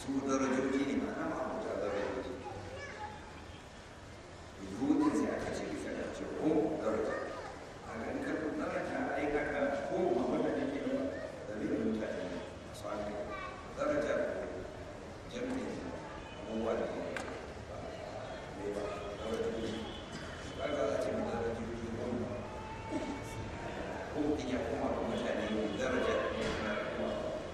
su darajoji ne ma'ana ma'abuta darajoji rudin sai aka ce bisa da ce ko daraja a ga in ka daraja ai ka ka ko ma wanda ne ke ba da bi mutane masu hankali daraja ko jami'in abubuwa ne ba ne ba darajoji ba ga a ce darajoji goma ko in ya kuma ga mutane daraja ne na kuma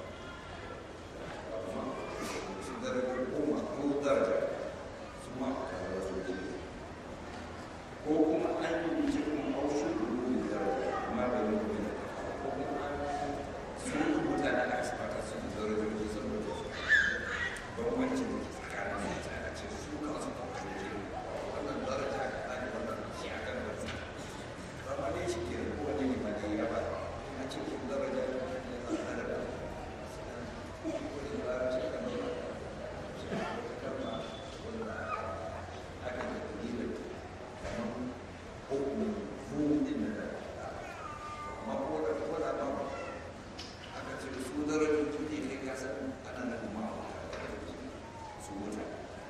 kuma su daraja goma ko daraja su ma ka darajoji ko kuma an yi wuce kuma haushin rubutun daraja amma bai yi rubutun ko kuma an sun rubuta da aka sifata su da darajoji saboda su bambancin da ke tsakanin mutane ce su kansu darajoji wannan daraja ka ɗani wannan shi a kan wasu zama ne shi ke ko wani ne ma ne ya ba a cikin daraja ne na adaba ko da larabci kan yi kalma wanda aka yi da kamar hukumin rudin da amma ko da ko da ba aka ce su darajoji ne kai kasan ana da kuma su wuta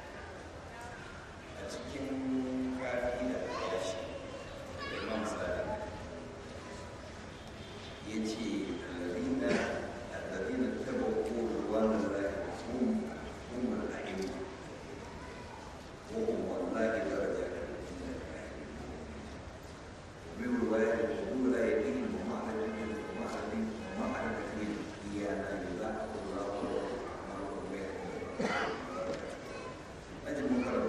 a cikin kafi da yashi da imam sa'ad ya ce alladina alladina tabawu ruwan da hum hum al-a'imma wa hum wallahi darajatun من رواية القبول لا يدين ومعنى ومعنى ومعنى تكليم إيانا يذاق الله أعمالكم بينكم أجل مقرر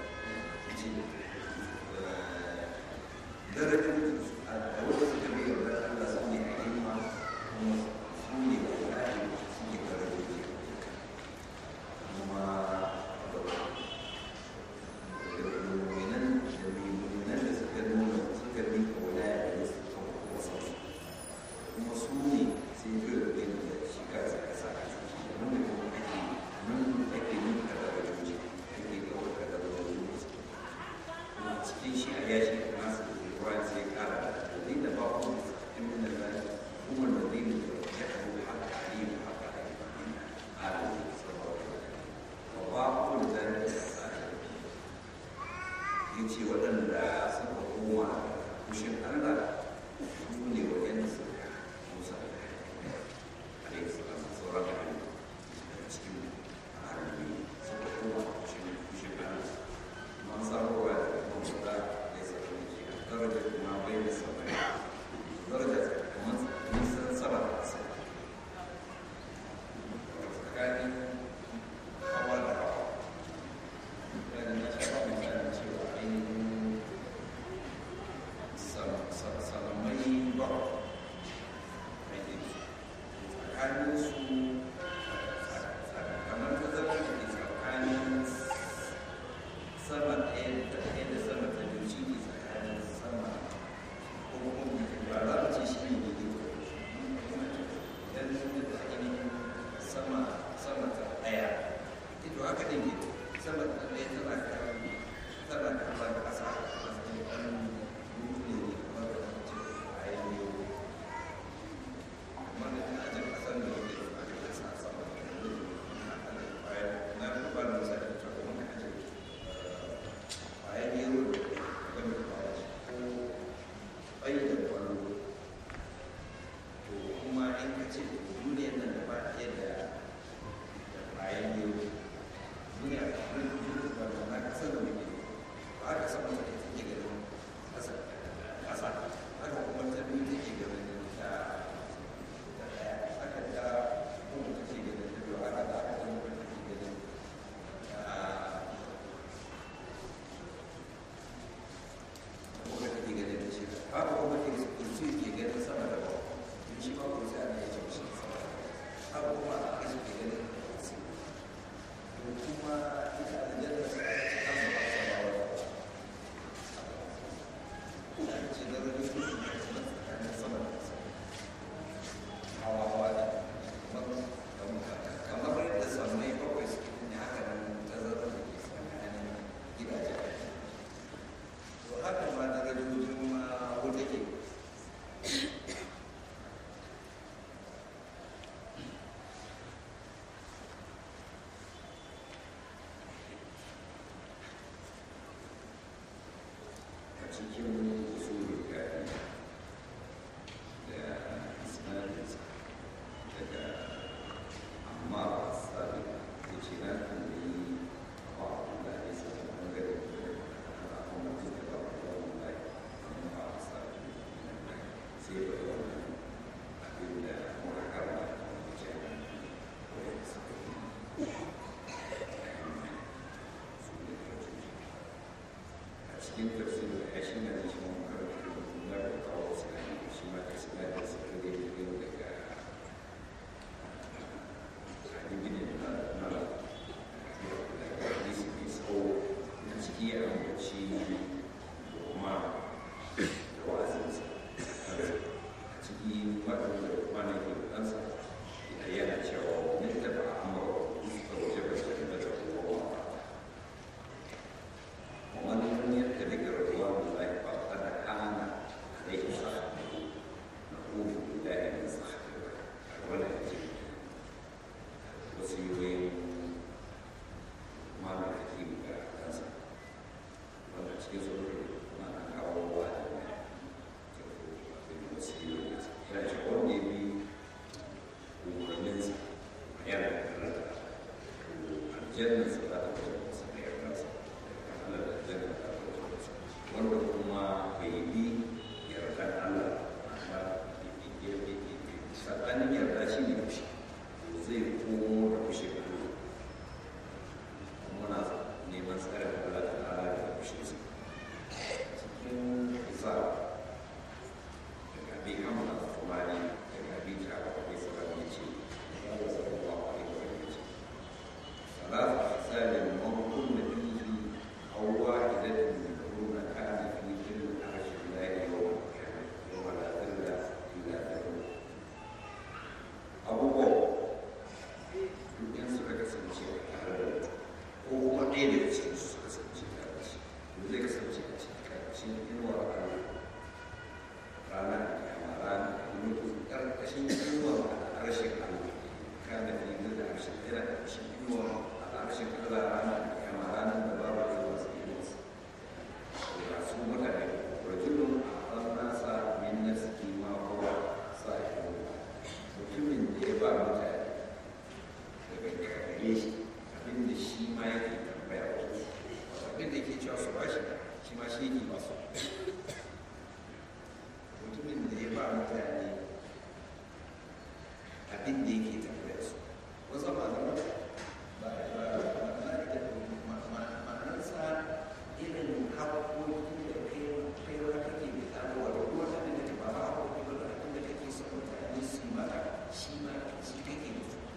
درجة الأول الكبير الله سمي عليهما سمي والله سمي درجة وما المؤمنين المؤمنين suka nuna suka bi kaulaya da su kan wasu kuma su ne sai yi da bin da shi ka sa ka sa a ciki da nuna kuma ake nan ake yin kadarajoji ake kawai kadarajoji kuma cikin shi a yashi da nasu da ruwa sai kara da dalilin da ba ku in min da zai kuma da dalilin da ya kawo haka alim haka alim alim sallallahu wa ba ku da zai da sai ya ce waɗanda suka koma kushin Allah su ne waɗanda suka musa a yi sauran sauran hali daga cikin harbi suka koma kushin kushin Allah man samuwa da kuma musa ya sauran ke daraja kuma bai da sauran daraja kamar nisan sama da ƙasa tsakanin hawa da hawa dan na shafa misalin cewa ainihin salamai ba mai tsakanin su kamar ta zama da ke tsakanin sama ɗaya da ɗaya da sama ta biyu shi ne tsakanin sama ko kuma ba za mu ce shi ne ne idan da ainihin sama sama ta ɗaya ito haka ne ne sama da ɗaya tana kan tana kan ƙasa a matsayin ɗan dutse ne kamar da mace a yi ne kamar da ina jin ƙasar da yake da aka ƙasa a sama da ɗan bayan na fi ba da misali ta kuma ka aje bayan yaro da ke game da bayan ko bai da kwallo to kuma in ka ce duniyar nan da ba ɗaya da bayan yaro duniya da wani ba da na kasar da muke ba a kasar da take take garin cikin usulul kafi da isnadinsa daga amma sabi da ce na tambayi a da ne sa da bangare da kuma da ba da wannan amma sabi sai ba wannan abin da muka karba da ce ko ya saka a cikin tafsirin ya shi na da shi mun karanta na da kawo sinani shi ma da sinani da suka da yi yau daga hadibin na na daga hadisi mai tsawo na ciki ya ambaci goma da wa'azinsa a ciki waɗanda kuma na ke ɗansa yana cewa ne da ba a amurwa suka waje ba su da ta kowa ومن يتبع رضوان الله فقد كان عليه صحبه نعوذ بالله من صحبه ولا يجب وسيوين ما نحكيم كأنسا ولا تجيزوا ما نكاو واحد وسيوين لا تقول لي ومنزل يعني الجنة صلاة الله wanda kuma bai bi yardar Allah amma tsakanin yarda shi ne fushi zai komo da fushi da muna neman tsarin Allah ta ala da fushi su cikin isa daga bi hamla kumari daga bi ta akwai sabon ya ce ya ga sabon ba a yi wani ce ثلاث أحسان من كل فيه أو واحدة منهن كان في ظل عرش الله يوم القيامة يوم لا ظل إلا ظله abubuwa duk yan suka kasance a tare da ko kuma ɗaya daga cikin su suka kasance tare da shi to zai kasance a cikin ƙarƙashin inuwar Allah ranar kiyama ranar mutu ƙarƙashin inuwar harshen Allah kana fi zai harshen yana ƙarƙashin inuwar harshen Allah ranar kiyama ranar da babu inuwar sa inuwarsa da su mutane rajulun a nasa min nafsihi ma huwa sahibu mutumin da ya ba mutane daga gare shi abin da shi ma yake tambaya wasu abin da yake cewa su bashi shi ma shi ne masu mutumin da ya ba mutane abin da yake tambaya su wasu malama ba ma'anarsa irin haƙoƙi da kai wani kake da taruwa da kuma abin da ba ba haƙoƙi ba da abin da kake son mutane su yi maka shi ma shi kake da su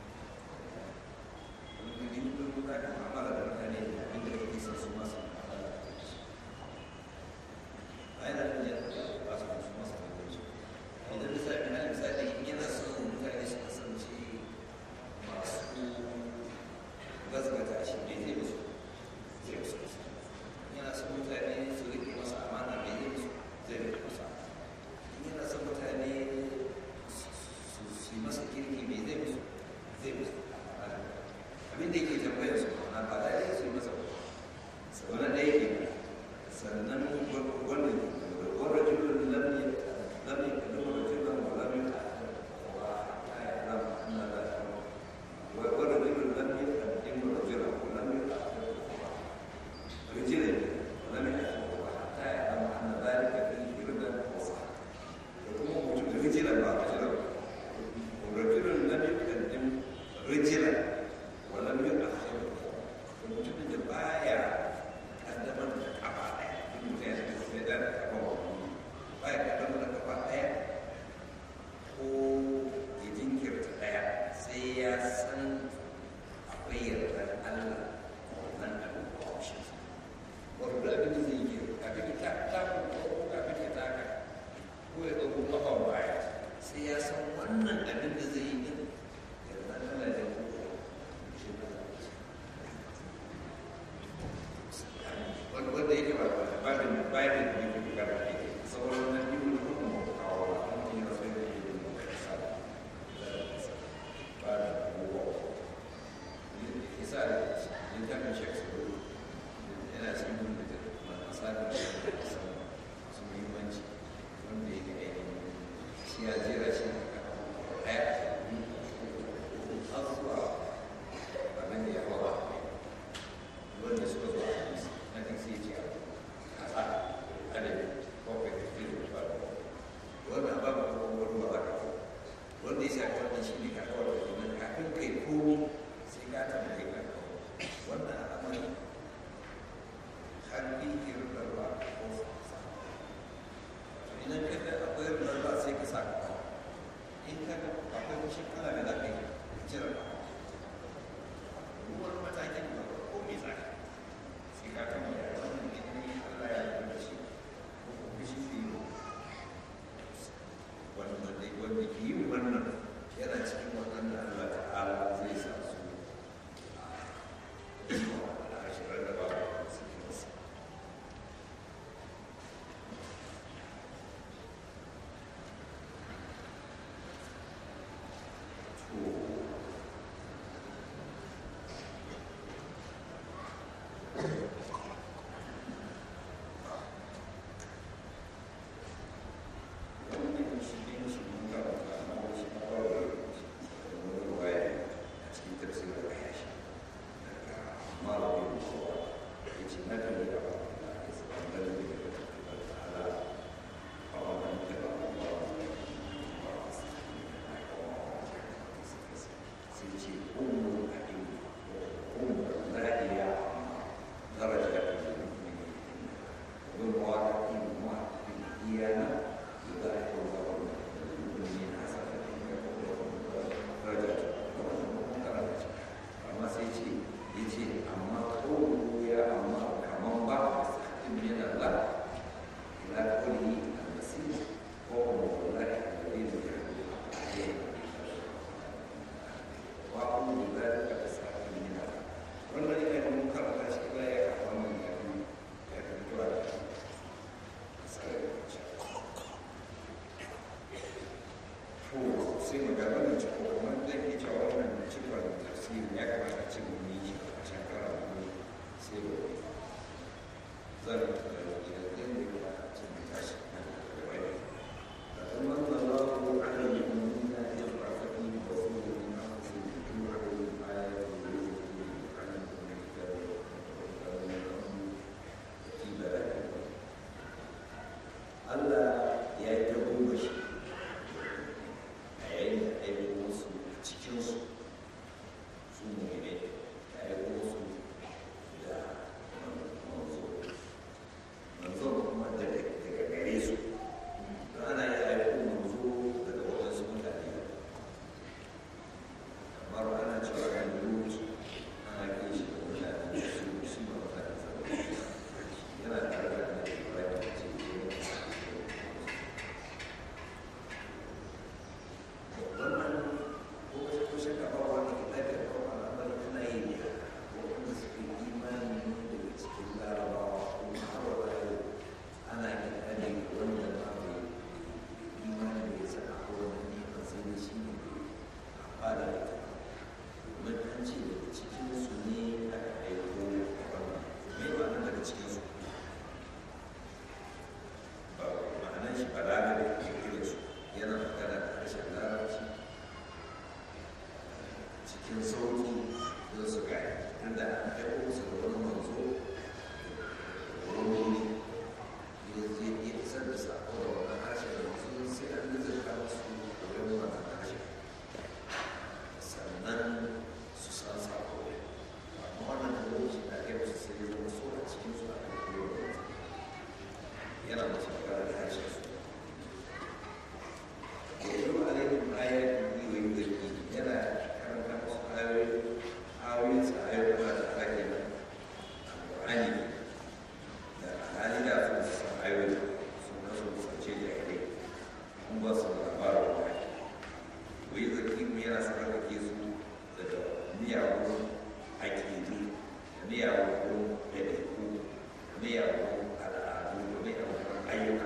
wani gani ko za ka mu'amala da mutane da abin da kake son su masu mu'amala da shi a yana da yadda ba su su masu da shi idan misali na misali yana son mutane su kasance masu gazgata shi ne zai musu zai musu yana son mutane su rike masa amana mai zai musu zai rike masa yana son mutane su yi masa kirki mai zai musu zai musu abin da yake tambayar su na ba da ya su yi masa sau na ɗaya ke sannan wannan wanda jirgin lamye lamye da nuna rajulun wa lamye wa ta yi lam na da wanda jirgin lamye da nuna rajulun wa lamye رجلا ولم يكن حتى يعلم ان ذلك فيه ربا وصحه يكون موجود رجلا بعد رجلا ورجل لم يقدم رجلا ولم يؤخر وموجود البايع قدم الكعبة المتين السيدان كعبة بايع قدم الكعبة ko ya jinkirta ɗaya sai ya san akwai yardar Allah wannan abin kwamshin wato da abin da zai yi kafin ya taka ko kafin ya taka ko ya ɗauko kafa baya sai ya san wannan abin da zai yi din ya zan Allah da ko shi ba wanda wanda yake ba ba da bayan da yake bukata ne sauran na biyu da kuma kawo wani ya sai da yake da kasa ba da abubuwa isa da littafin sheksu yana cikin da masu shi ya jera shi ne ɗaya har zuwa abin da ya hawa wanda suka zo a hadisi na kan sai ce a sa adadin bakwai da fi da faru wannan ba ba ko wani ba ka wanda ya shafi wannan shi ne ka kawar da kuma kafin kai komi sai ka tambaye ka wannan al'amari har bi irin da ba ko sa idan ka ga akwai irin da sai ka sa ka kawo in ka ga akwai kushin kala da za ka yi ka cire ka ruwan matakin da ba ko mai tsaka sai ka tambaya wannan idan ne Allah ya yarda da shi ko kuma shi ne wanda wanda wanda ke yin wannan yana cikin waɗanda Allah ta'ala zai sa su a ashirar da ba su kinsa sai magana da cikin kuma da ke cewa wannan cikin tafsiri ya kamata ce mu yi a shekara mu sai ba zan da yanzu ne ba ce mu tashi na da bai da kuma Allahu ala yu'minina ya rafaqi wa rasuluhu min anfusihim yu'minu ayati wa yu'minu ala Allah ya yi ta goma shi a yayin da aiko wasu cikinsu su ne da aiko wasu da manzo manzo kuma daga gare su don ana yi aiko manzo daga waɗansu mutane kamar ana cewa kan lut ana kai shi da mutane su su ba mutane saboda yana tare da annabi Ibrahim ce wannan ko shakka ba wani kitabin ko al'amari ana yi ne wanda suke imani daga cikin larabawa kuma har wa yau ana kiɗa ne wanda ma bai imani da ya saka ko wani neman sai da shi ne a fada da ta domin an ce daga cikin su ne aka aiko wannan me ba nan daga cikin su ba ma'anar shi ba da ke irin su yana magana da harshen larabci cikin sauki don su gaya inda an aiko su da wani manzo wani ya zai iya isar da sako da wannan harshen yanzu sai an nizarta musu da wani wannan harshen sannan su san sako amma wannan da wani shi na kai musu sai ya zama so a cikin su a kan kowa yana musu magana da harshen su يتلو عليهم آياته ويزكيهم يلا كما كان آية آية آية ما تحكينا القرآن القرآن لا تنسى آية سنة سنة جاهلية هم بس الأخبار الواحد ويزكيهم يلا سنة كيسو daga miyagun aƙidu miyagun ɗabi'u miyagun al'adu da miyagun ayyuka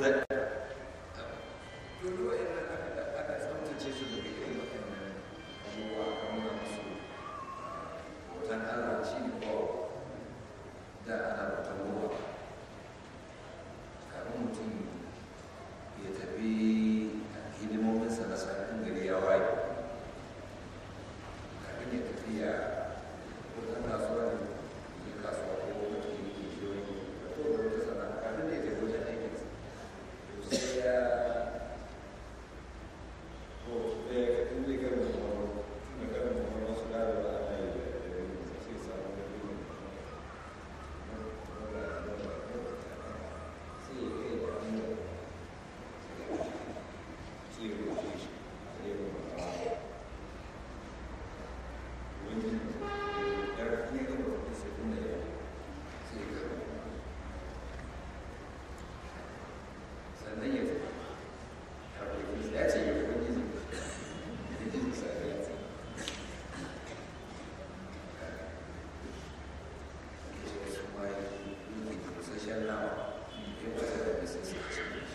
da duk wa'annan aka aka tsaftace su daga irin waɗannan abubuwa aka nuna musu hoton Allah shi ne ko da ana bautan ruwa kafin mutum ya tafi hidimominsa na sanin gari ya waye kafin ya tafi ya wajen kasuwa ne ya kasuwa ko wata yake shi wani ko da wata sana'a kafin ya tafi wajen aikinsa to sai ya ko da ya kaɗin zai kai mutum wani tun da karin mutum wasu gado da ana yi da ɗari sai samu da ɗari sai ya kai da hanyar sai ya rufe shi sai ya rufe wani ya ne ga mutum sai kuma ya sai ya kai sannan ya tafi ya ce ya kuma yi da jin sa ya ce wasu ma yi busasshen nama ya wata da bisa su ci shi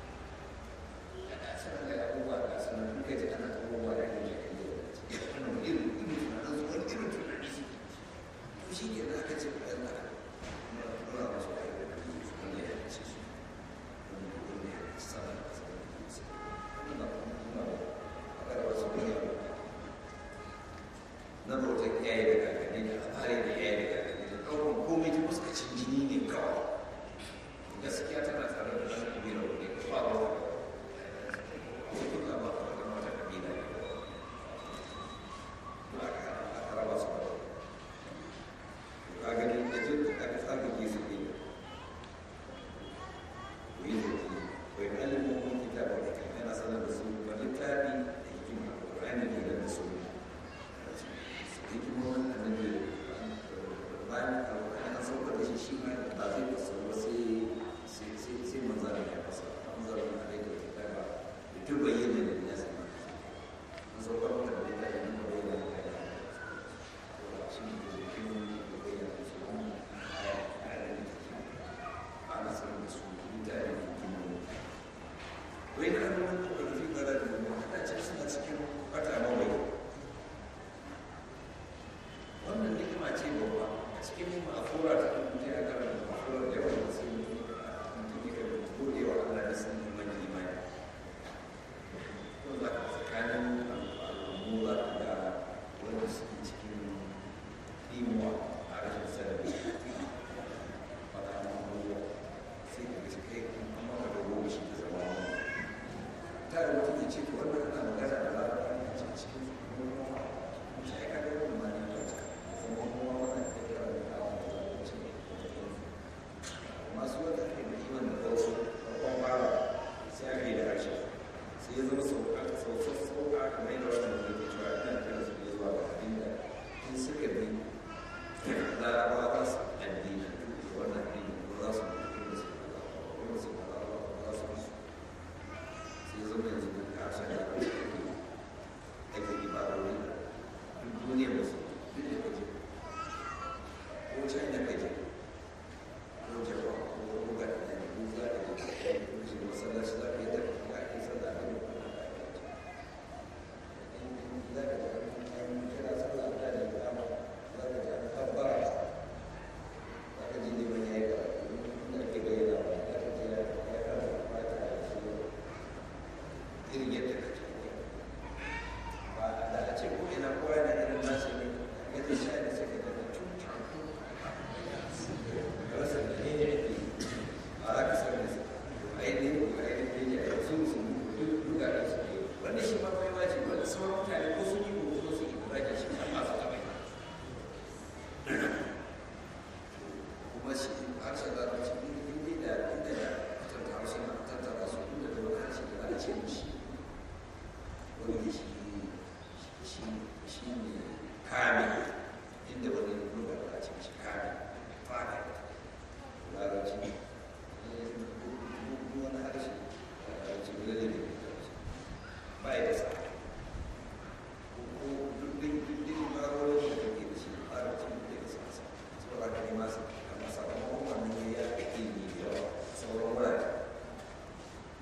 a sanar da abubuwa da sanar duka ji ana abubuwa da ake da kai da wannan irin irin tunanin su wani irin tunanin su to shi ke da aka ce bayan da na nuna masu ayyuka da su wanda ya ce su wanda ya ce sama da sama da su nuna nuna a kada wasu bayan na bautar iyaye da kakanni da alfahari da iyaye da kakanni da ɗaukar komai ta fuskacin jini ne kawai gaskiya tana tare da ɗan ƙabila wani ka ba ba ko duka ba ka da wata ƙabila ne ba ka aka raba su ba ka gani da jin da aka tsaka ke su ne ko yi da ji bai alimin kun kita ba da yana sanar da su ba littafi da hikima ƙur'ani da da su hikimomin annabi bayan alƙur'ani an saukar da shi shi ma ba zai fasa ba sai sai sai sai manzara ya fasa manzara na da yake da ba da duk bayyana da ya sama an saukar da da ya yi da bayyana da ya shi ne da hikimomin da bayyana da su kuma a ana sanar da su mutane da hikimomin wai na nuna da rufi gara da mu kada ce suna cikin bata mawai wannan hikima ce babba a cikin ma'afura ta mutum ya karanta ma'afura da yawan da sai mutum ya kan gode wa Allah da san iman imani ko za ka tsakanin al'ummu za ka ga wanda suke cikin imuwa a rashin sarari fata ma abubuwa sai ka gaske kai an maka da goma shi da zama wani ta da mutum ya ce to wannan ana magana da larabawa ne a cikin kuma sai ka ga wannan ma ne masu wata ke da iman da kawo farkon fara sai aka yi da harshe sai ya zama sauka sauka sauka kamar yadda wannan da ke cewa ina kira su ne zuwa ga abin da in suka bi larabawa za su addini da wannan addini ko za su mutu da su kuma su ba za su musu sai ya zama yanzu da harshen da ake ake ibarori duk duniya musu duk da kaje ko china kaje ko japan ko buga da ne ko za ka je ko shi masallaci za ka yi tafi ka ake sallah da ne ko na ka yi za ka ji an kira sallah da ne da ma za ka ji an tabbara za ka ji ne ban yayi ka inda ake bayyana ba za ka ji ya ya kara fata da shi irin yadda ka ce ba da a ce ko ina kowa yana irin nashi ne yadda shi ne sai ka ga tun rasa da ne ne ake a haka sai ne a yi ne ko a yi ne a yi sun sun duka da su ke wanda shi ma bai wace wanda sauran mutane ko sun yi ko kuma sun yi kura da shi a masu gaba kuma shi harshen da ta ce inda da inda da tattara harshen tattara su inda da wani harshe da za a ce mishi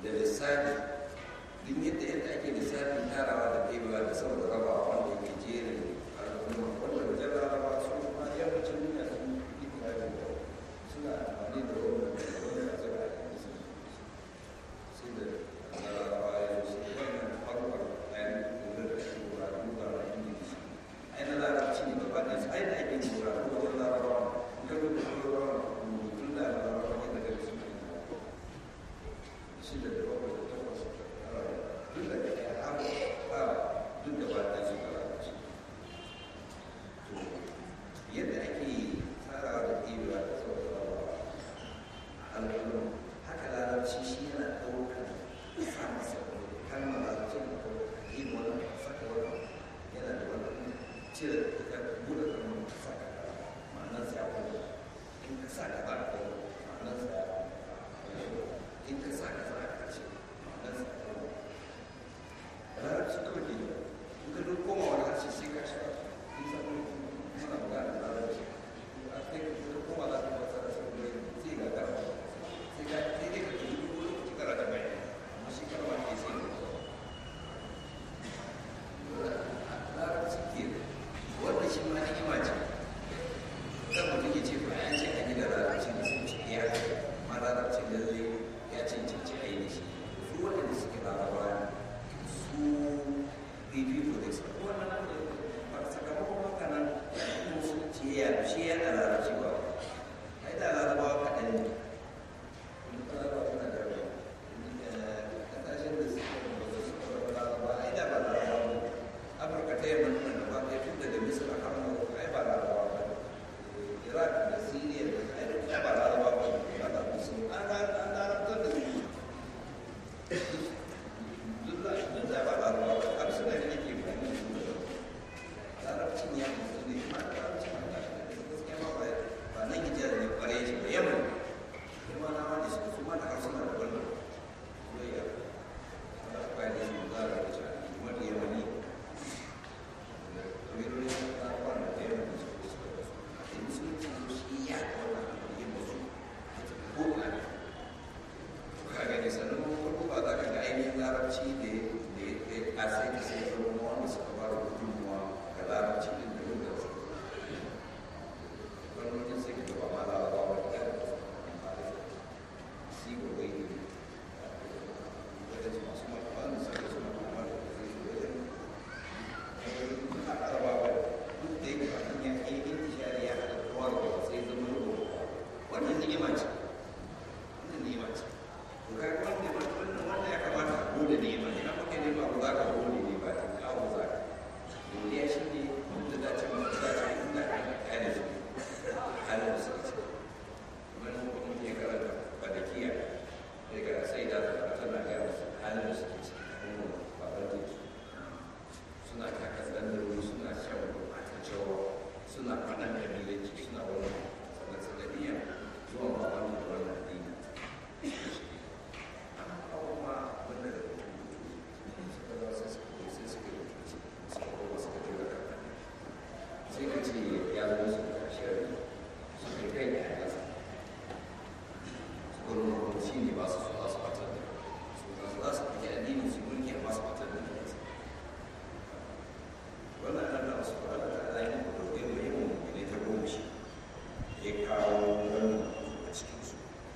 da lissafi duk yadda yadda ake lissafin tarawa da ɗebewa da saboda raba wanda yake jerin al'umma wanda da jan raba su ma yammacin duniya sun yi kira da suna amfani da wannan da wannan a zama a su sai da raba ya zo sai wannan farkon ɗayan da da ake wura duba na ingilishi ai na larabci ne gaba ɗaya ai da ake wura wajen larabawa ga rubutun larabawa rubutun da larabawa ne daga su ne shida da bakwai da takwas duk da ke har ba duk da ba ta su larabci to yadda ake tsarawa da ɗebewa da sauƙaƙawa alƙalin haka larabci shi yana ɗaukar sa masa kalmar larabci na ɗaukar yin wani saka wani yana da wani cire ka buɗe kalmar ka saka ma'anar sa ya kuma in ka sa ka za ka ma'anar sa ya in ka sa ka za ka ce ma'anar sa ya kuma larabci kawai ke in ka duk koma wani harshe sai ka sha in sa kuma muna magana da larabci a sai ka koma za ka fasa da sabbin sai ga gara sai ka sai dai ka tafi duk lokaci kana da bai amma shi karwa ke sai larabci ke wanda shi ma ni'ima ce kan mutum ya ce ba ya ce a gida larabci da sun ce ya ma larabci da zai ya cancanci a yi da shi su waɗanda suke larabawa su fifiko da su wannan ba sakamakon haka nan musulunci ya shi ya da larabci ba ai da larabawa kaɗan ne larabawa suna da ƙasashen da suke da suka larabawa ai da ba larabawa ba afirka ta yamma nuna da ba ɗaya tun daga misir har morocco ai ba larabawa ba iraq da syria da ai duk ai ba larabawa ba ba da musulmi an larabtar da su duk da shi da ba larabawa ba har suna da nake bayani da larabcin ya musu ne ma da larabcin ba da gaskiya ma ba ba nan hijira ne kware shi ba yamma kuma na ma da su su ma da harsuna da wannan soyayya ana kwaya da su za a rubuta kuma da yamani larabci da ya kasai da sai zama wanda suka ba da gudunmuwa ga larabci din da yadda su wani mutum sai ka gaba ma larabawa da ya si gobe ne wajen masu makamani suka suna kuma da zai shi wajen larabawa duk da yake wannan ya ke yin tishari ya haɗa kowa da sai zama rubutu wannan ni'ima ce wannan ni'ima ce to kai wannan wannan wannan ya kamata a gode ni'ima ne na kuke nema ba za ka gode ne ba ta kawo za ka dole shi ne wanda da ce mun da ce inda ka kai da su halin da suka ce wani mutum ya karanta badakiya ya ga sai da ta tana ga musu halin da suke ciki ba ba da su suna taka tsandarori suna shan gurɓataccewa suna faɗan kabilanci suna wani sanadiyya zuwa ba wani da wani addini amma kuma wanda da suka za su suka sai suka yi mutunci suka kuma suka tura kan sai ka ce ya zo su da shari su kai kai da ya su kuma kuma shi ne ba su so za su fatar da su za su fi addini su mulki amma su fatar da kansu wannan Allah su fara da alayin da ɗauke mai yawan mummune ta goma shi ya kawo wannan a cikinsu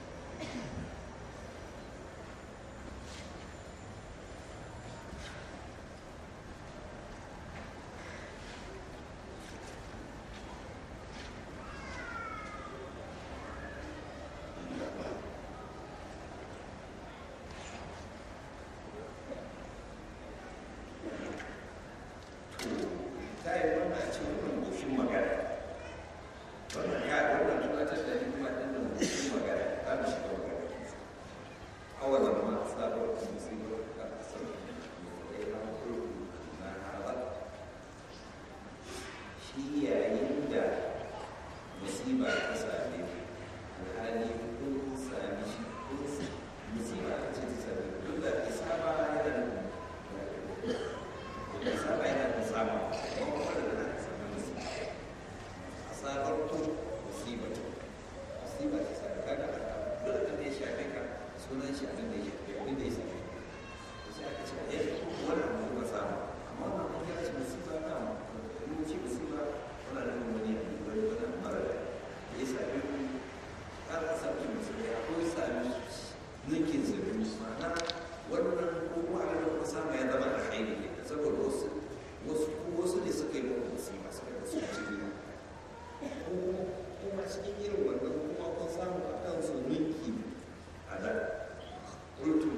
ta yi wannan a cikin wannan goshin magana wannan ya wannan tunatar da ni kuma ɗin nan goshin magana za mu shiga magana awalan ma sabar musibar da asar da ya na halar shi yayin da musiba ta same alhali kun sami shi kun musiba ta ce ta same duk da isaba yana da isaba yana da sama asabar ku musiba musiba ta same ka da duk da ya shafe ka sunan shi abin da ya shafe abin da ya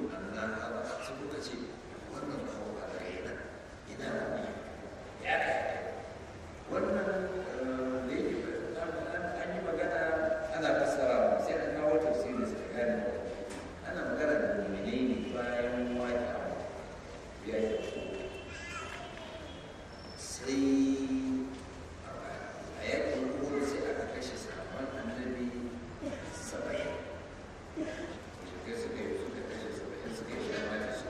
annan ala sai kuka ce wannan kawo a daga yana ina da ne ya kai wannan da yake an yi magana ana fassara sai an kawo tafsiri sai gane ana magana da mu'minai ne bayan wani abu ya yi sai a yakin uhud sai aka kashe sahabban annabi saba'in suka suka yi suka kashe saba'in suka yi shamata su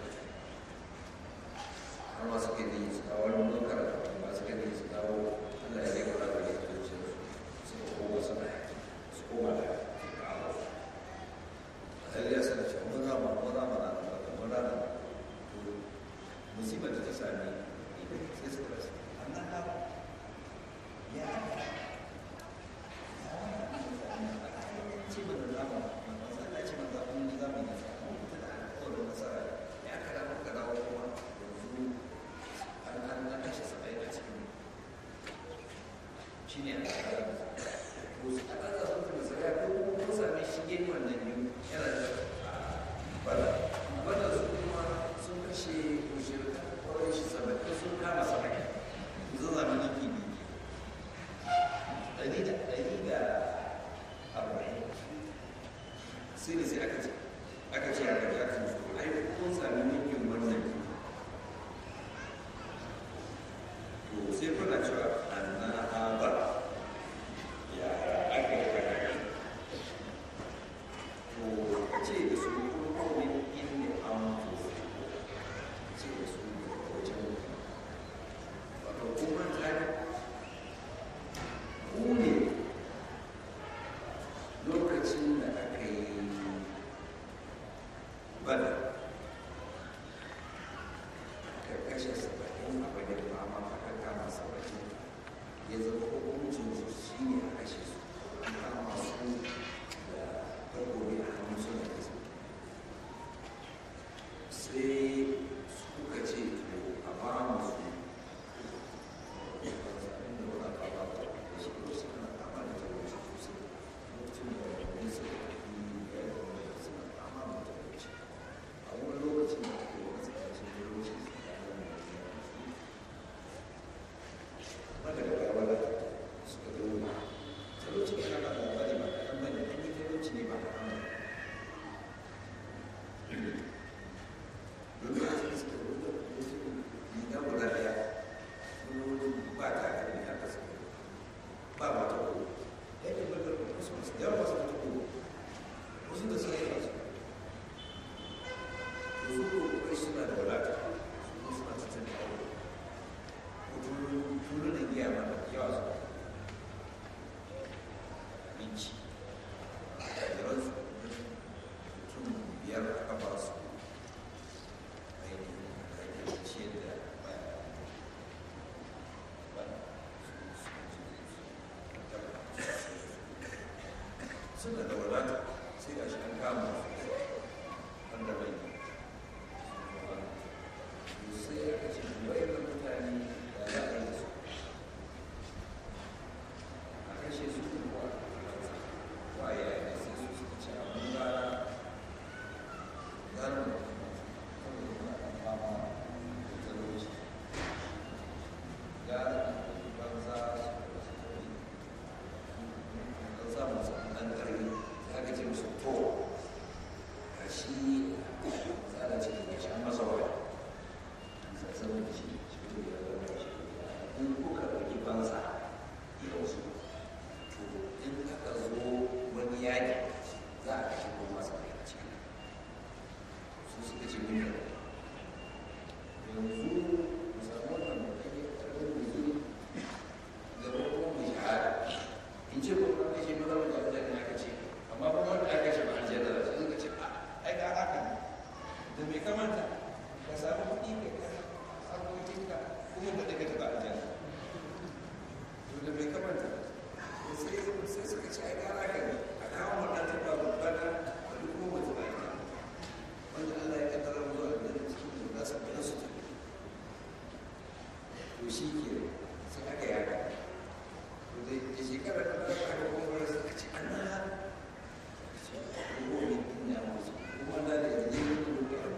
har ma suka yi su kawo wani dokar ba suka yi su kawo Allah ya rika da ya zuce su suka koma su da su koma da kawo sai ya sanar cewa mun rama mun rama na da mun rama to musibar da ta sami sai suka rasa annan ha ya ce mana zama manzo Allah ce manzo mun yi zama ne mun fita da alƙawarin nasara ya kada muka dawo kuma yanzu an an na kashe saba'in a cikin shi ne a tsara to su aka za su kuma sai ko ko same shi gefen wannan biyu yana da bala bala su kuma sun kashe mushirka kawai shi saba'in sun kama saba'in yanzu zamanin kibi ɗari da ɗari da arba'in sai da sai aka ce aka ce aka ji aka so ai kun sami ninkin wannan to sai kuna cewa anna haba ya aka yi aka to ce da su kuma kawai inda an to ce da su wajen wato kuma tsari ku ne lokacin da aka yi bada aka kashe saba'in a bayan fama aka kama saba'in ya zama hukuncin su shi ne a kashe su an kama su da takobi a hannun suna kasa sai suka ce to a ba mu su ba ta kalli a kasa ba ma ta ko yake bakar wasu masu yawa masu ta ko wasu da suka yi masu da su ko kai suna da wadata su ko suna cikin da aure ko turu da giya ma da yawa su abinci da ransu mutum biyar aka ba su ainihin da ciyar da baya suna da wadata sai ga shi an kama su wanda bai yi sai aka ce wai da mutane da za a yi da su a kashe su kuwa waye ya yi sai su suka ce abin gara gara da kuma kawai yana kan fama da talauci gara da banza su da su kawai an samu su ɗan ƙarfi ya ga ce musu to ga shi tsara ce da shi an masa waya an sassanin da shi shi ne ya zama shi in kuka ɗauki banza yau su to in aka zo wani yaƙi za a kashe ko masa kai a ciki su suka ce mun da yanzu mu samu wannan mutum ya karɓi mutum da kuma mu shahada in ce ko kuma kashe maza wanda abin da aka ce amma kuma wanda aka kashe ba aljanna da sai suka ce a ai ga haka ne da mai kamanta ka samu kuɗi ka ka harkokinka kuma ba daga taɓa aljanna to da mai kamanta sai sai suka ce ai ga haka ne a kawo wannan taɓa babba na wani kuma ba taɓa aljanna wanda Allah ya kaddara mu zuwa aljanna cikin da za su bayan su tafi to shi ke sai aka yaka da shekara da ta aka kuma suka ce an na kuma ne ina musu kuma da da ne ne ne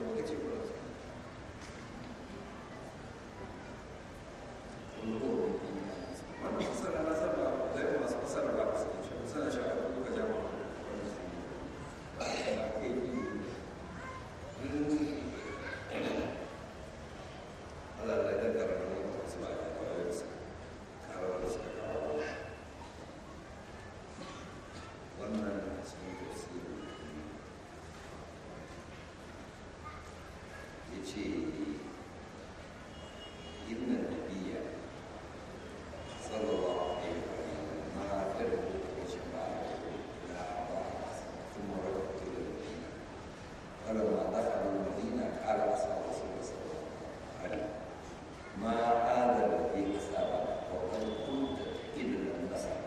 ce inna nabiyya sallallahu alaihi wa sallam ma kada ku ce ba la ba kuma rakatu da madina qala ma dakhalu madina qala ashabu sallallahu alaihi ma hada alladhi asaba wa qad kunta illa nasara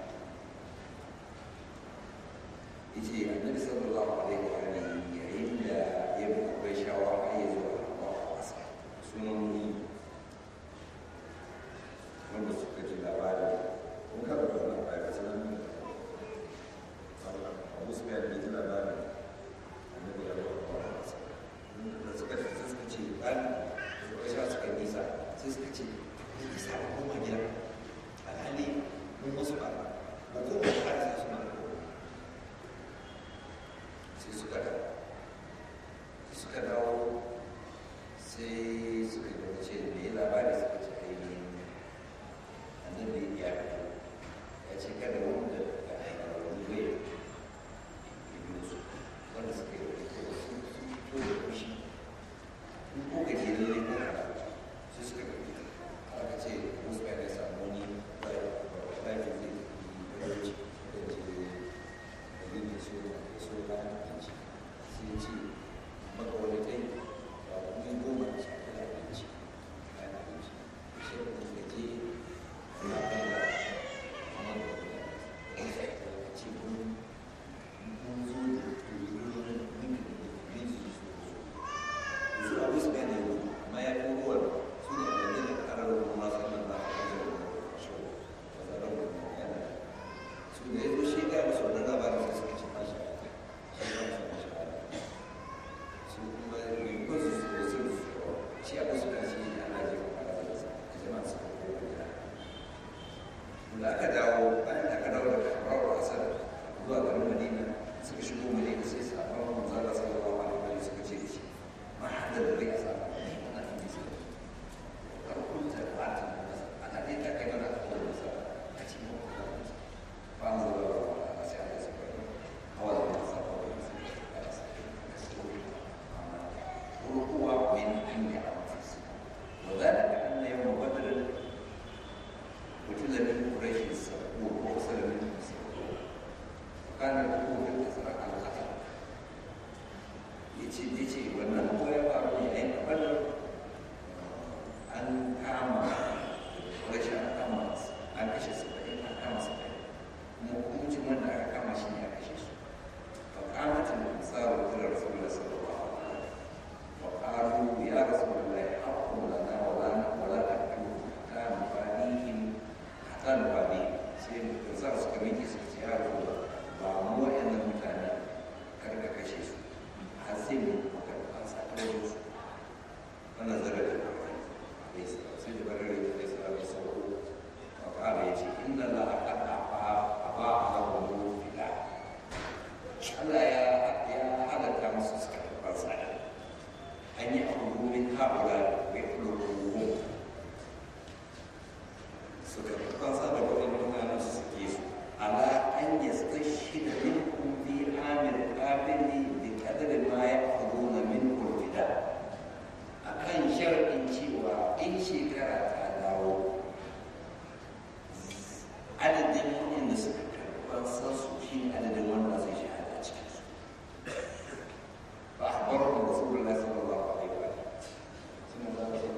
yace annabi sallallahu alaihi wa sallam yayin da ya bai shawara ya zo a ƙasa sunan wanda suka ji labarin kun kada da wannan ayar sunan abu su bayar da ji labarin annabi ya zo a ƙasa da suka ji sai suka ce ɗan suka sha suka nisa sai suka ce ya isa a koma gida alhali mun wasu ba ba ko ba ta sa suna da sai suka dawo suka dawo sai suka yi ce da ya labari suka ce ainihin annabi ya fito ya ce kada wanda ga wani bai ya biyo su wanda suka yi wani kowa sun fito da kushi in ko ka je lalle ko ka sai suka ga fita aka ce musu ya samu wani laifin zai yi barci da je da yin so da so da abinci sai ce maka wani kai ba kuma goma da shafi da abinci bayan abinci sai da kuma je na kan da amma da wani da ce mun mun zo da tururin min min su su su abu su gane yau amma ya fi ruwa su ne da zai karar ruwa masu nan da aka zai ruwa shi ba za a ruwa yana su da ya zo shi ga musu wannan labarin sai suka ce mashi shi ba su mashi su kuma rinkun su su da su shi abu su kan shi ana je ko ana da su jama'a su ko gida da aka dawo bayan da aka dawo daga rawar asar zuwa garin madina suka shigo madina sai su abin manzo Allah sallallahu alaihi wa sallam suka ce da shi ma hada da bai asa ne wannan hadisi kar kun ta bata ana dai ta kai mana ko da sa a cikin mu fa an zo da sai Allah ya saka hawa da sa ko da sa وهو من عند أنفسهم وذلك أن يوم بدر قتل من قريش السبعون وأرسل منهم السبعون وكان الحكم في الأزرق على القتل yace yace wannan ko ya faru ne ai badar an kama rashin an kama an kashe saba'in an kama saba'in kuma hukuncin wanda aka kama shi ne a kashe su fa qamatul ansaru ila rasulillah sallallahu alaihi wasallam وقالوا يا رسول الله حق لنا ولا ولا تأكل حتى نفاديهم حتى نفاديهم sai da za su kame ki suka ce ya rasu ba mu wa'annan mutane kar ka kashe su har sai mu maka an sa ta wajen su wannan zara da kawai bai sa sai da barare da bai sa bai sauko wa kala ya ce inna la aqad afa afa ala wa fida Allah ya ya halatta musu suka fasa da أن يأخذوا من هؤلاء ويخلقوهم سكرتان صادق وإنما نفسكيس على أن يستشهد منكم في عام القابل بقدر ما يأخذون منه الفداء akan sharɗin cewa in shekara ta dawo adadin waɗanda suka karɓar sansu shi ne adadin wanda zai shahada a cikinsu فأخبرهم رسول الله صلى الله عليه وسلم ثم قال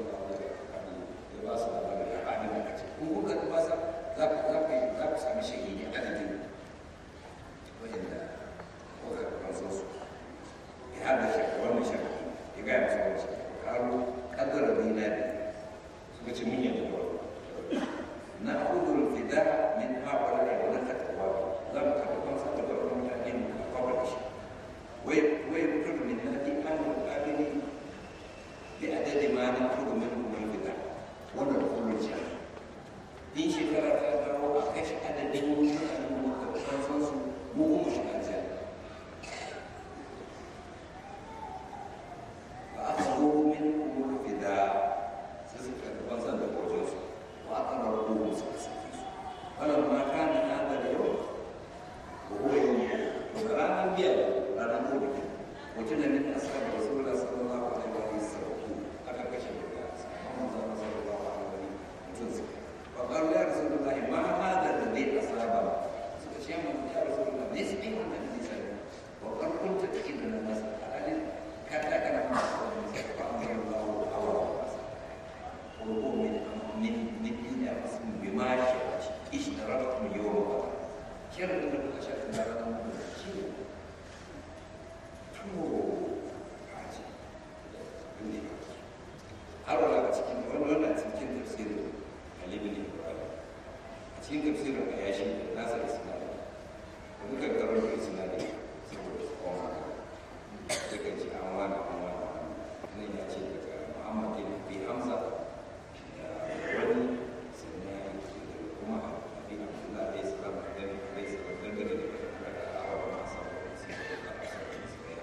har wala a cikin wani wannan cikin tafsirin halibin ibrahim a cikin tafsirin a yashi da nasa da sinari da muka karar da sinari saboda su koma da kan ce an wani an wani nan ya ce daga muhammad bin bi hamza da wani sannan ya yi da kuma abin abdullah alayhi salam da alayhi salam dangane da daga awa masu abubuwan su da asarar su da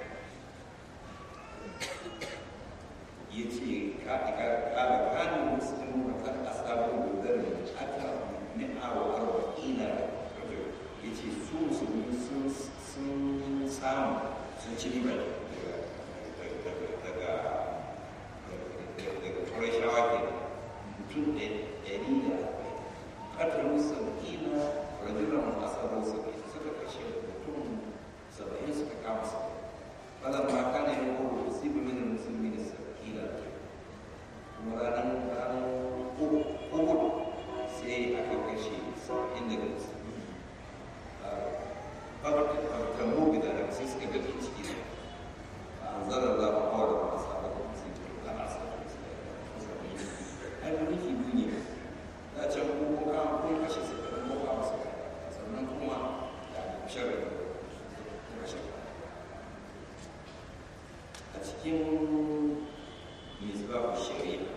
ya ce kala kanin musulmi da kan asabar gudar da aka mi'a wa arba'ina ya ce su musulmi sun samu sun ci riba daga daga kurashawa ke mutum ɗari da ƙarfin saba'ina rajulan asabar saba'in suka kashe mutum saba'in suka kama saba'in فلما كان يقول أصيب من المسلمين السكين kuma ranar ranar uhud sai aka kashe saba'in daga musulmi tambo gida da sai suka gaji ciki ne a zarar za mu kawo da masu sabon sai ta kana sabon musulmi ai da nufi biyu ne da can ko ka kun kashe su da ko ka masu sannan kuma da sharar da kashe a cikin misbahu shari'a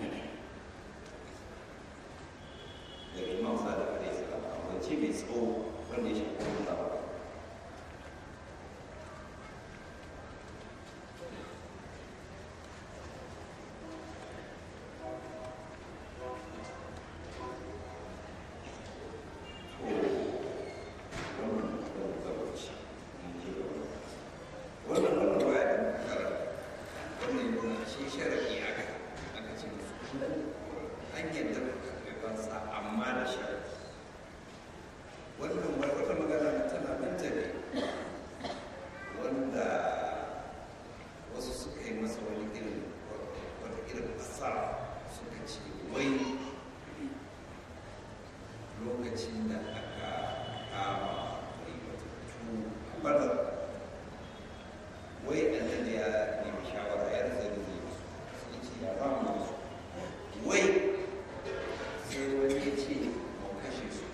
daga imam sadiq alaihi salam a wance mai tsawo wanda ya shafi wani labar wannan wannan baya da makara wannan yana shi sharaɗi aka aka ce musu an yadda karɓar sa amma da sharaɗi wannan wata magana na tana nan ta ne wanda wasu suka yi masa wani irin wata irin fasara suka ce wai lokacin da aka kama ribatattu a badar wai annabi ya nemi shawara ya rasa da zai musu sai ce ya ba mu su wai sai wani ya ce mu kashe su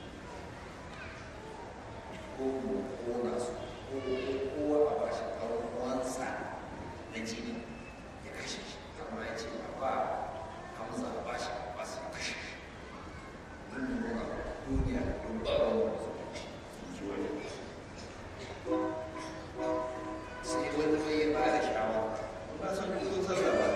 ko mu kona su ko kowa a ba shi wansa na jini ya kashe shi amma ya ce a ba hamza a ba shi ba su kashe shi mun nuna duniya don ba wani su ji wani sai wani mai ya ba da shawara ba san kun sun san ba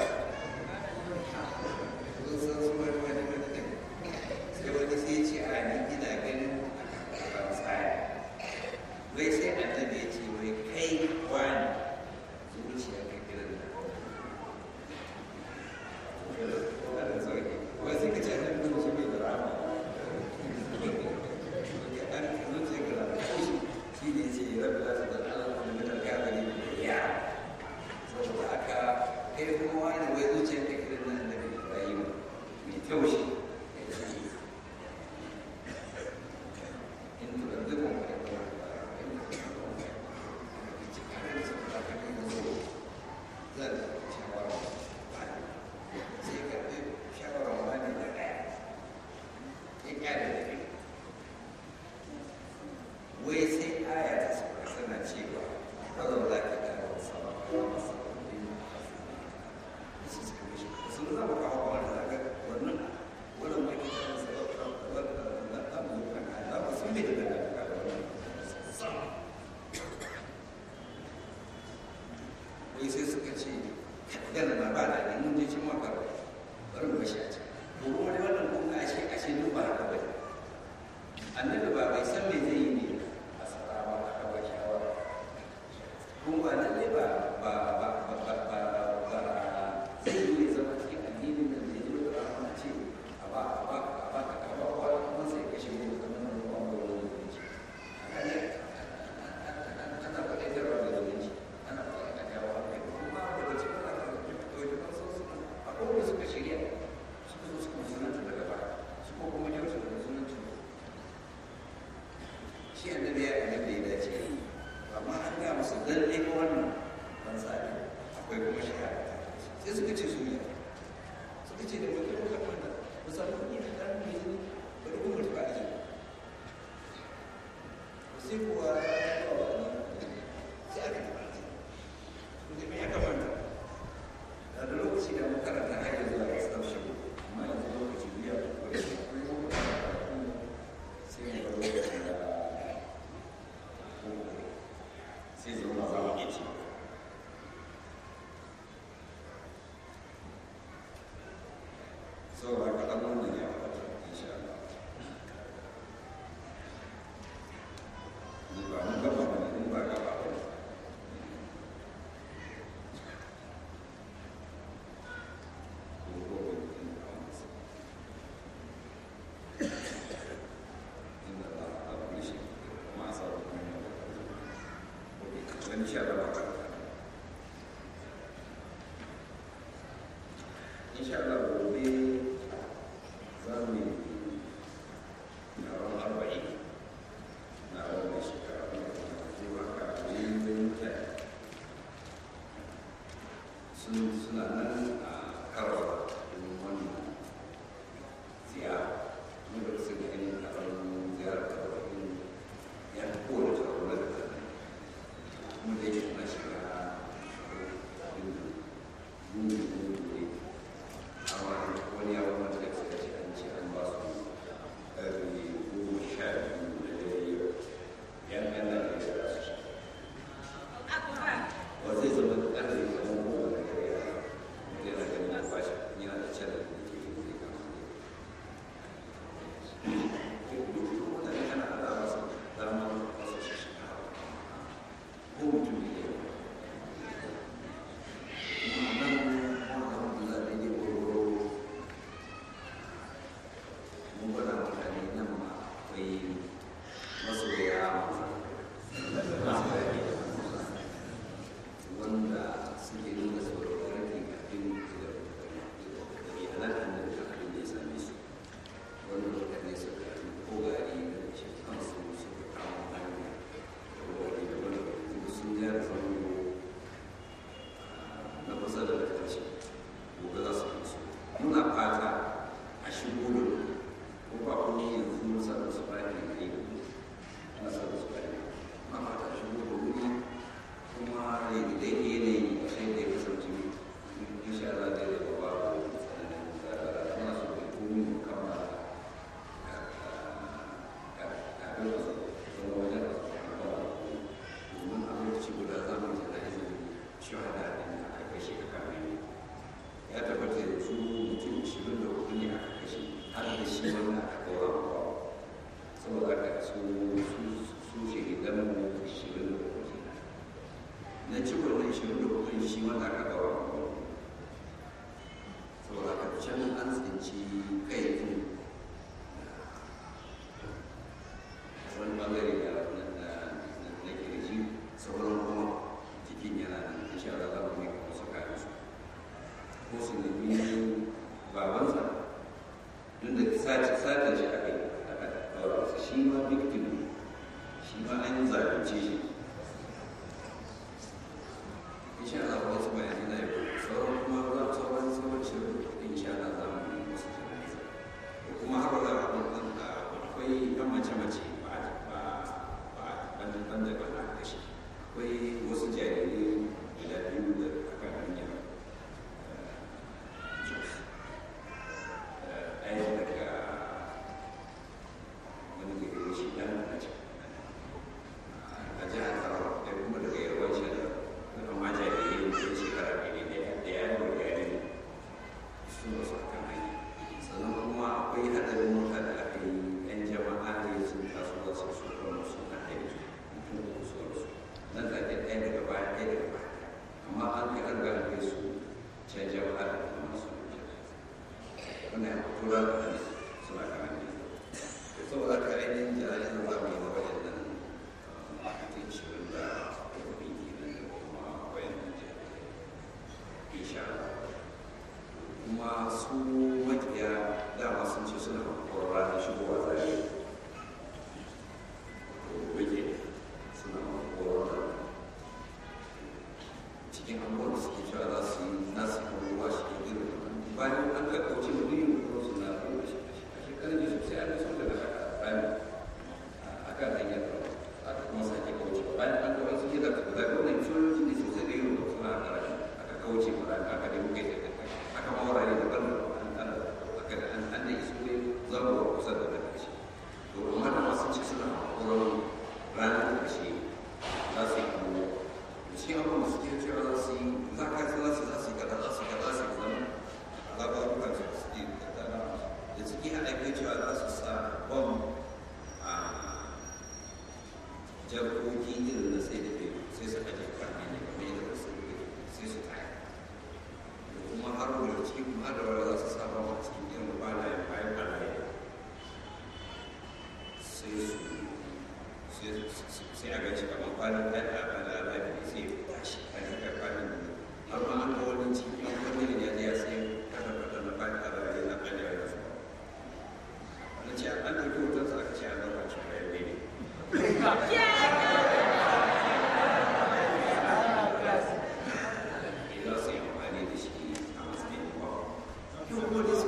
kun san su wani wani wani ne sai wani sai ce a ni ina ganin ban tsaya wai sai annabi ya ce wai kai wani zuciya ka kira da wannan sauki wai sai ka ce annabi zuciya bai da rama an zuciya ka da shi ne ce rabbi la ta da Allah min al-kafirin ya saboda haka kai kuma wani wai zuciyar ka kiran nan da Ibrahim mai taushi in to da duk mun kai kuma zan shawara sai ka bi shawara wani da ɗaya ya kyale da kai wai sai aya ta sauka tana cewa kada za ka kara wasa ba ka masa wani sun zama kawo wani daga wannan wannan mai kita da sauka wannan da mu kan da ba sun bai da daga wannan wai sai suka ce yana na ba da ne mun je cin maka bari mu bashi a can to kuma dai wannan kun ga ashe ashe duk ba haka bane annabi ba bai san me zai yi ne a sarawa aka ba shawara kun ba nan ne ba ba ba ba ba ba ba zai yi ne zama cikin addinin da zai yi da rahama ce a ba a ba a ba ka ba ba kuma sai kashe ne da zama nan ba ba wani zumunci ana faɗi da rawa da zumunci ana faɗi a jawo hankali kuma daga cikin ana faɗi da wasu suna akwai wanda suka shirya suka zo suka musulunta daga baya su ko kuma kyautu da musulunci shi annabi ya annabi ya dace amma an ga musu lalle ko wannan ban tsari akwai kuma shahada sai suka ce su yi suka ce da mutum muka manta mu samu kuɗi da ɗan mai zini bari kuma mutu ba aji sai kuwa ya kawo wani sai aka taɓa aji kuma me ya kamata da da lokaci da makaranta har yanzu a ƙasar shi amma yanzu lokaci biya ko ya ce ko ya sai mu bar lokaci da sai zama za mu iya ci saboda kaɗan wannan ya faɗa insha Allah ni ba mun gaba ba ne ba gaba ba ne ko ko ko in ba masa inda Allah ta bari shi ma sa da kuma ko ko kan insha Allah ba insha Allah gobe za mu yi taron arba'in na wannan shekara zuwa kafin mutane sun suna nan a karawa domin wannan ziyara mun da su ga yin taron ziyarar karawa ya fi kowane taro na da kan kuma da yake na shiga yin yin amma wani yawon wanda da suka ce an ce an ba su ƙarfi goma sha biyu da dare yan yan nan ne da su sha wa zai zama ƙarfi kamar goma da dare ya mutu yana ganin ya ba shi yana da can da ke yi zai kama ne duk mutane ana alama su dama wasu shi shi ko mutum ne ya kuma nan alhamdulillah da ke gwargwaro mun gwada mutane nan ma akwai masoya wanda suke nuna tsoron rage kafin da iyalan annabi da abin da ya same su wanda mutane suka ko gari da ce kansu suka kama hanya ko gari da wani sun gyara zango na kusa da ƙarshe gobe za su kansu muna fata a shigo da ko ba kuma yanzu mun sa da su bani da yi ana sa da su bani ma fata a shigo da wuri kuma da yake yanayi a shi da ya kasance insha Allah da ya ba ba muna so da komi mu kama kafin su zama wajen da su kama domin a lokaci guda za mu yi da izinin shahada din da aka kashe a kamar ya tabbata da su mutum ishirin da hudu ne aka kashe har da shi wanda aka kawo ba saboda haka su su shahidan mu ishirin da hudu ne na ci wannan ishirin da hudu shi wanda aka kawo ba saboda haka can an tsinci kai din wani bangare da na kirji sauran kuma jikin yana nan insha Allah za mu mika musu kayan su ko su nemi babansa tun da sace sace shi aka yi aka daura masa shi ma victim ne shi ma an zalunce shi insha Allah wasu bayanai na yau sauran kuma za sauran sauran shirin insha Allah za mu yi musu jana'iza kuma har wala akwai yan mace-mace ba ba ba banda banda ba na kashi akwai wasu jarirai guda biyu da aka hanyar ɗaya daga wani gari shi ɗan na ce a jihar tsaro ɗaya kuma daga yarwar shi da amma jarirai da shekara ɗaya ɗaya da ya yi gari su ba su kan hanya sannan kuma akwai hadarin mota da aka yi yan jama'a ne sun taso da su su kuma su na aiki mutum da su wasu nan da ke ɗaya daga baya ɗaya daga baya amma an kai an gane kai su can jama'a da kuma masu wannan ya fito da kan suna kan hanyar saboda ka ainihin jana'iza za mu yi na waɗannan mutum shirin da kuma kenan da kuma wayannan jami'ai insha Allah kuma su makiya dama sun ce suna kwakwar ranar shigowa zare wake suna kwakwar ranar cikin abubuwan da suke cewa za su yi nasu abubuwa shi ke irin bayan an ka kwanan da a bala lafi sai ya tashi a cikin kwanan da har ma an ga wani cikin wani ne ya ya sai kada kada na kwanan da ya na kwanan da ya sai wani ce an ɗauki hoton sa aka ce an ɗauka ce bayan ne za su yi amfani da shi a matsayin ba. Yau ko da